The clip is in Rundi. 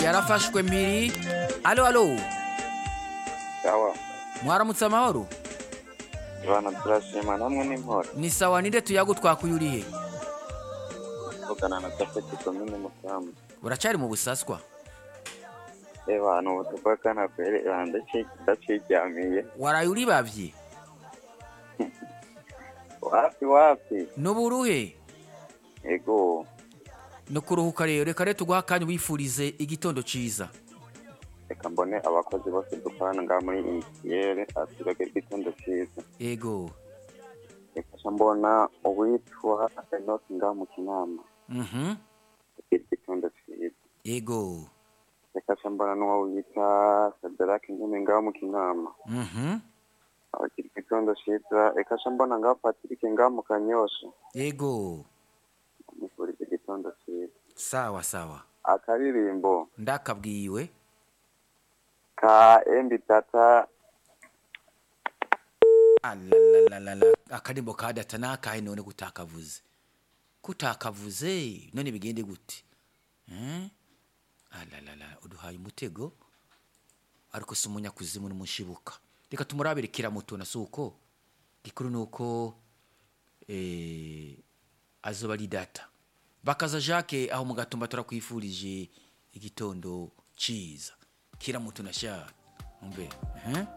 yarafashwe mpiri alo alo sawa mwaramutse amahoro bana turashima namwe n'impora ni sawa ninde tuyagu twakuye urihe tuvugana na japeti komine musambu uracari mu busaswa reba hano ubu tuvugana kwere ndaciryamiye waraye uribavye wapi wapi n'uburuhe ego no kuruhuka rero reka rero tuguha akanya wifurize igitondo ciza reka mbone abakozi bose dukorana ngaha muri ikiyere asirage igitondo cyiza ego reka ca mbona uwitwa enoki ngaha mu kinama mhm agira igitondo cyiza ego reka ca mbona n'uwo wita sadaraki nyene ngaha mu kinama mhm abagira igitondo cyiza reka ca mbona ngaha patirike ngaha mu kanyosha ego mufuriza igitondo cyiza sawa sawa akaririmbo ndakabwiwe ka embi tata alalalala akarimbo ka data nakahe none gutakavuze kutakavuze none bigende gute eh? alalala uduhaye umutego ariko si umunyakuzimu n'umushibuka reka tumurabire kiramutuna si uko gikuru ni uko eh, azoba ari data bakaza jacques aho mu gatumba turakwifurije igitondo ciza kiramutuna sha umbe eh?